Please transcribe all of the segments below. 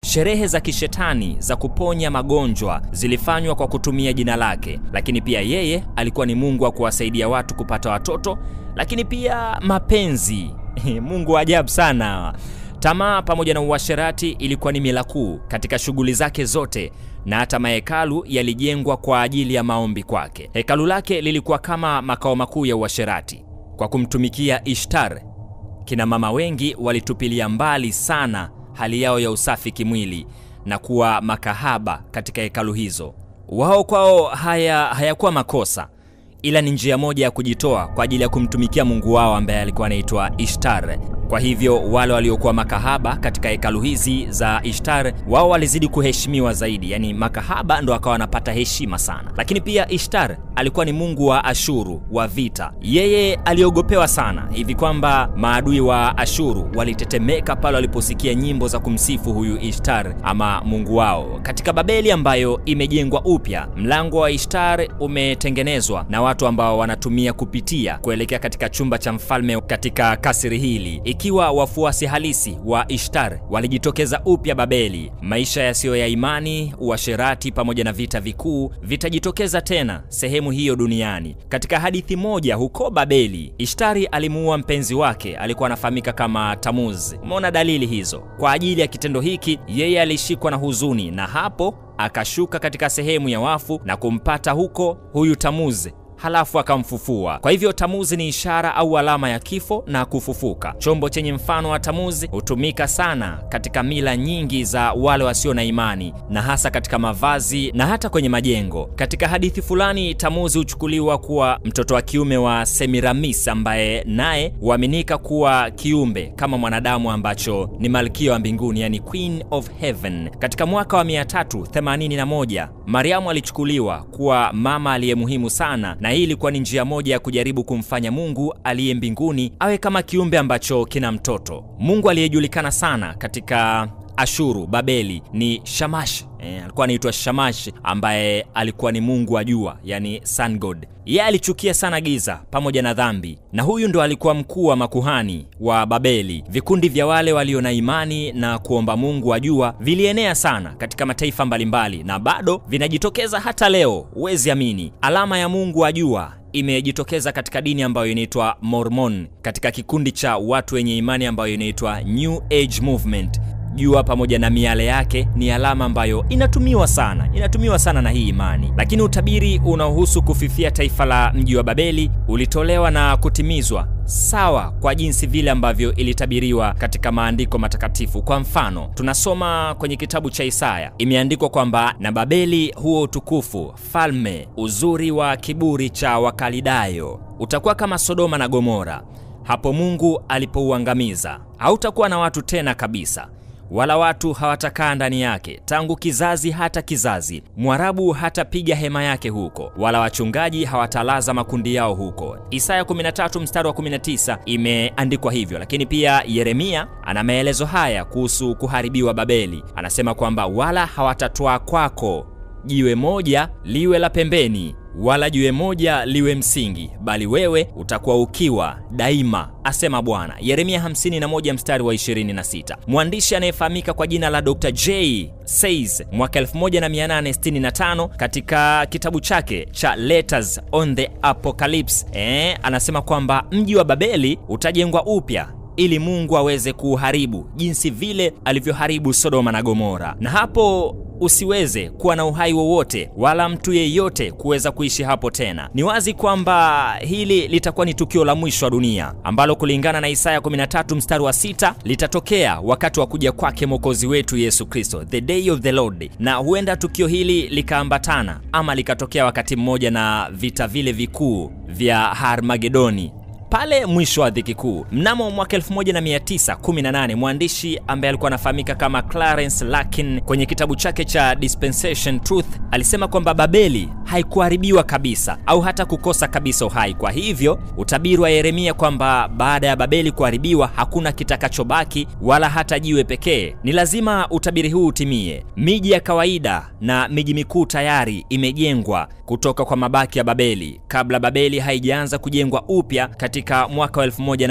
Sherehe za kishetani za kuponya magonjwa zilifanywa kwa kutumia jina lake, lakini pia yeye alikuwa ni Mungu wa kuwasaidia watu kupata watoto, lakini pia mapenzi. Mungu wa ajabu sana. Tamaa pamoja na uasherati ilikuwa ni mila kuu katika shughuli zake zote, na hata mahekalu yalijengwa kwa ajili ya maombi kwake. Hekalu lake lilikuwa kama makao makuu ya uasherati. Kwa kumtumikia Ishtar, kina mama wengi walitupilia mbali sana hali yao ya usafi kimwili na kuwa makahaba katika hekalu hizo. Wao kwao haya hayakuwa makosa, ila ni njia moja ya kujitoa kwa ajili ya kumtumikia Mungu wao ambaye alikuwa anaitwa Ishtar. Kwa hivyo wale waliokuwa makahaba katika hekalu hizi za Ishtar, wao walizidi kuheshimiwa zaidi, yaani makahaba ndo akawa wanapata heshima sana. Lakini pia Ishtar alikuwa ni mungu wa Ashuru wa vita. Yeye aliogopewa sana hivi kwamba maadui wa Ashuru walitetemeka pale waliposikia nyimbo za kumsifu huyu Ishtar ama mungu wao. Katika Babeli ambayo imejengwa upya, mlango wa Ishtar umetengenezwa na watu ambao wanatumia kupitia kuelekea katika chumba cha mfalme katika kasri hili ikiwa wafuasi halisi wa Ishtar walijitokeza upya Babeli. Maisha yasiyo ya imani, uasherati pamoja na vita vikuu vitajitokeza tena sehemu hiyo duniani. Katika hadithi moja huko Babeli, Ishtari alimuua mpenzi wake, alikuwa anafahamika kama Tamuz. Umeona dalili hizo? Kwa ajili ya kitendo hiki, yeye alishikwa na huzuni, na hapo akashuka katika sehemu ya wafu na kumpata huko huyu Tamuz halafu akamfufua. Kwa hivyo Tamuzi ni ishara au alama ya kifo na kufufuka. Chombo chenye mfano wa Tamuzi hutumika sana katika mila nyingi za wale wasio na imani, na hasa katika mavazi na hata kwenye majengo. Katika hadithi fulani, Tamuzi huchukuliwa kuwa mtoto wa kiume wa Semiramis, ambaye naye huaminika kuwa kiumbe kama mwanadamu ambacho ni malkia wa mbinguni, yani Queen of Heaven. Katika mwaka wa 381 Mariamu alichukuliwa kuwa mama aliye muhimu sana na hii ilikuwa ni njia moja ya kujaribu kumfanya Mungu aliye mbinguni awe kama kiumbe ambacho kina mtoto. Mungu aliyejulikana sana katika Ashuru, Babeli ni Shamash. E, alikuwa anaitwa Shamash ambaye alikuwa ni mungu wa jua, yani sun god. Yeye alichukia sana giza pamoja na dhambi, na huyu ndo alikuwa mkuu wa makuhani wa Babeli. Vikundi vya wale walio na imani na kuomba mungu wa jua vilienea sana katika mataifa mbalimbali, na bado vinajitokeza hata leo. Huwezi amini, alama ya mungu wa jua imejitokeza katika dini ambayo inaitwa Mormon, katika kikundi cha watu wenye imani ambayo inaitwa New Age Movement. Jua pamoja na miale yake ni alama ambayo inatumiwa sana, inatumiwa sana na hii imani. Lakini utabiri unaohusu kufifia taifa la mji wa Babeli ulitolewa na kutimizwa sawa kwa jinsi vile ambavyo ilitabiriwa katika maandiko matakatifu. Kwa mfano, tunasoma kwenye kitabu cha Isaya, imeandikwa kwamba na Babeli huo utukufu, falme, uzuri wa kiburi cha Wakalidayo utakuwa kama Sodoma na Gomora hapo Mungu alipouangamiza. Hautakuwa na watu tena kabisa wala watu hawatakaa ndani yake tangu kizazi hata kizazi. Mwarabu hatapiga hema yake huko, wala wachungaji hawatalaza makundi yao huko. Isaya 13 mstari wa 19 imeandikwa hivyo. Lakini pia Yeremia ana maelezo haya kuhusu kuharibiwa Babeli. Anasema kwamba wala hawatatwaa kwako jiwe moja liwe la pembeni wala jiwe moja liwe msingi, bali wewe utakuwa ukiwa daima, asema Bwana. Yeremia 51 mstari wa 26. Mwandishi anayefahamika kwa jina la Dr. J Says mwaka 1865 katika kitabu chake cha Letters on the Apocalypse eh, anasema kwamba mji wa Babeli utajengwa upya ili Mungu aweze kuuharibu jinsi vile alivyoharibu Sodoma na Gomora, na hapo usiweze kuwa na uhai wowote wala mtu yeyote kuweza kuishi hapo tena. Ni wazi kwamba hili litakuwa ni tukio la mwisho wa dunia ambalo kulingana na Isaya 13 mstari wa sita litatokea wakati wa kuja kwake Mwokozi wetu Yesu Kristo, the day of the Lord, na huenda tukio hili likaambatana ama likatokea wakati mmoja na vita vile vikuu vya Harmagedoni pale mwisho wa dhiki kuu. Mnamo mwaka 1918 mwandishi ambaye alikuwa anafahamika kama Clarence Larkin kwenye kitabu chake cha Dispensation Truth alisema kwamba Babeli haikuharibiwa kabisa au hata kukosa kabisa uhai. Kwa hivyo utabiri wa Yeremia kwamba baada ya Babeli kuharibiwa hakuna kitakachobaki wala hata jiwe pekee, ni lazima utabiri huu utimie. Miji ya kawaida na miji mikuu tayari imejengwa kutoka kwa mabaki ya Babeli kabla Babeli haijaanza kujengwa upya katika mwaka wa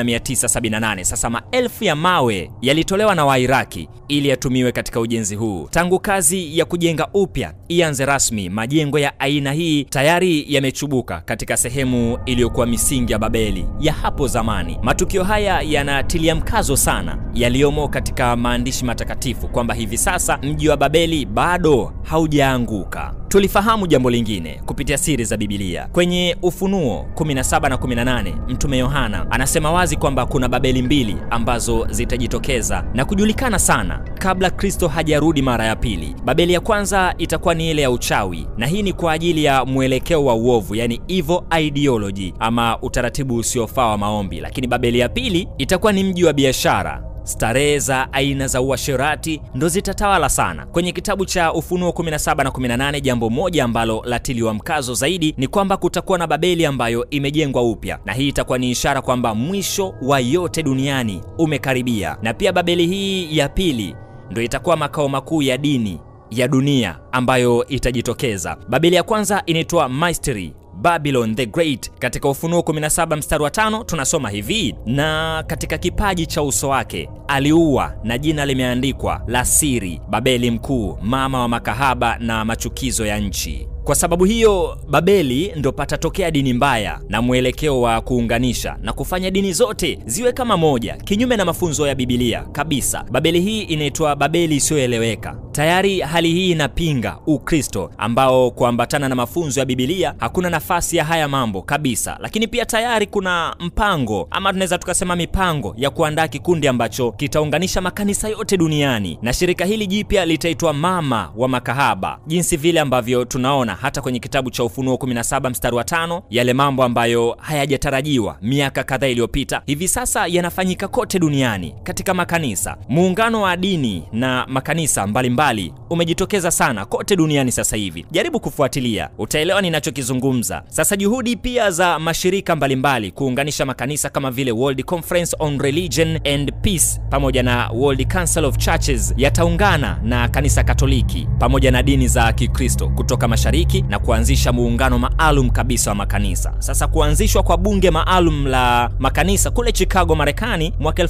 1978. Sasa maelfu ya mawe yalitolewa na Wairaki ili yatumiwe katika ujenzi huu. Tangu kazi ya kujenga upya ianze rasmi, majengo ya aina hii tayari yamechubuka katika sehemu iliyokuwa misingi ya Babeli ya hapo zamani. Matukio haya yanatilia mkazo sana yaliyomo katika maandishi matakatifu kwamba hivi sasa mji wa Babeli bado haujaanguka. Tulifahamu jambo lingine kupitia siri za Biblia. Kwenye Ufunuo 17 na 18, Mtume Yohana anasema wazi kwamba kuna Babeli mbili ambazo zitajitokeza na kujulikana sana kabla Kristo hajarudi mara ya pili. Babeli ya kwanza itakuwa ni ile ya uchawi, na hii ni kwa ajili ya mwelekeo wa uovu, yani evil ideology ama utaratibu usiofaa wa maombi. Lakini Babeli ya pili itakuwa ni mji wa biashara starehe za aina za uasherati ndo zitatawala sana. Kwenye kitabu cha Ufunuo 17 na 18, jambo moja ambalo latiliwa mkazo zaidi ni kwamba kutakuwa na Babeli ambayo imejengwa upya, na hii itakuwa ni ishara kwamba mwisho wa yote duniani umekaribia. Na pia Babeli hii ya pili ndo itakuwa makao makuu ya dini ya dunia ambayo itajitokeza. Babeli ya kwanza inaitwa Mystery Babylon the Great. Katika Ufunuo 17 mstari wa tano tunasoma hivi: na katika kipaji cha uso wake aliua, na jina limeandikwa la siri, Babeli mkuu, mama wa makahaba na machukizo ya nchi. Kwa sababu hiyo Babeli ndo patatokea dini mbaya na mwelekeo wa kuunganisha na kufanya dini zote ziwe kama moja, kinyume na mafunzo ya Biblia kabisa. Babeli hii inaitwa Babeli isiyoeleweka. Tayari hali hii inapinga Ukristo ambao kuambatana na mafunzo ya Biblia hakuna nafasi ya haya mambo kabisa. Lakini pia tayari kuna mpango ama tunaweza tukasema mipango ya kuandaa kikundi ambacho kitaunganisha makanisa yote duniani, na shirika hili jipya litaitwa Mama wa Makahaba, jinsi vile ambavyo tunaona hata kwenye kitabu cha Ufunuo 17 mstari wa tano, yale mambo ambayo hayajatarajiwa miaka kadhaa iliyopita hivi sasa yanafanyika kote duniani katika makanisa. Muungano wa dini na makanisa mbalimbali mbali umejitokeza sana kote duniani sasa hivi. Jaribu kufuatilia, utaelewa ninachokizungumza. Sasa juhudi pia za mashirika mbalimbali mbali kuunganisha makanisa kama vile World Conference on Religion and Peace pamoja na World Council of Churches yataungana na kanisa Katoliki pamoja na dini za Kikristo kutoka mashariki na kuanzisha muungano maalum kabisa wa makanisa. Sasa kuanzishwa kwa bunge maalum la makanisa kule Chicago, Marekani mwaka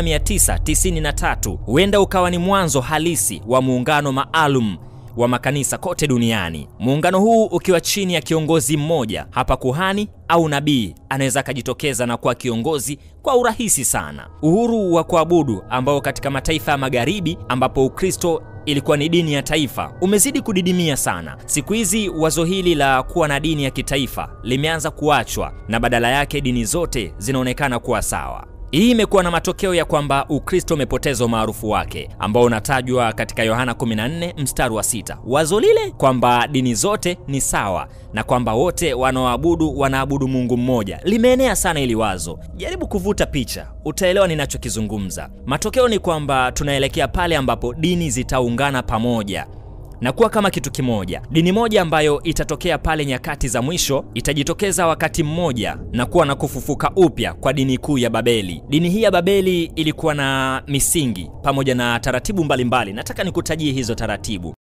1993 huenda ukawa ni mwanzo halisi wa muungano maalum wa makanisa kote duniani. Muungano huu ukiwa chini ya kiongozi mmoja, hapa kuhani au nabii anaweza akajitokeza na kuwa kiongozi kwa urahisi sana. Uhuru wa kuabudu ambao katika mataifa ya magharibi ambapo Ukristo ilikuwa ni dini ya taifa umezidi kudidimia sana. Siku hizi wazo hili la kuwa na dini ya kitaifa limeanza kuachwa na badala yake dini zote zinaonekana kuwa sawa. Hii imekuwa na matokeo ya kwamba Ukristo umepoteza umaarufu wake ambao unatajwa katika Yohana 14 mstari wa sita. Wazo lile kwamba dini zote ni sawa na kwamba wote wanaoabudu wanaabudu Mungu mmoja limeenea sana ili wazo. Jaribu kuvuta picha, utaelewa ninachokizungumza. Matokeo ni kwamba tunaelekea pale ambapo dini zitaungana pamoja na kuwa kama kitu kimoja. Dini moja ambayo itatokea pale nyakati za mwisho itajitokeza wakati mmoja na kuwa na kufufuka upya kwa dini kuu ya Babeli. Dini hii ya Babeli ilikuwa na misingi pamoja na taratibu mbalimbali mbali. Nataka nikutajie hizo taratibu.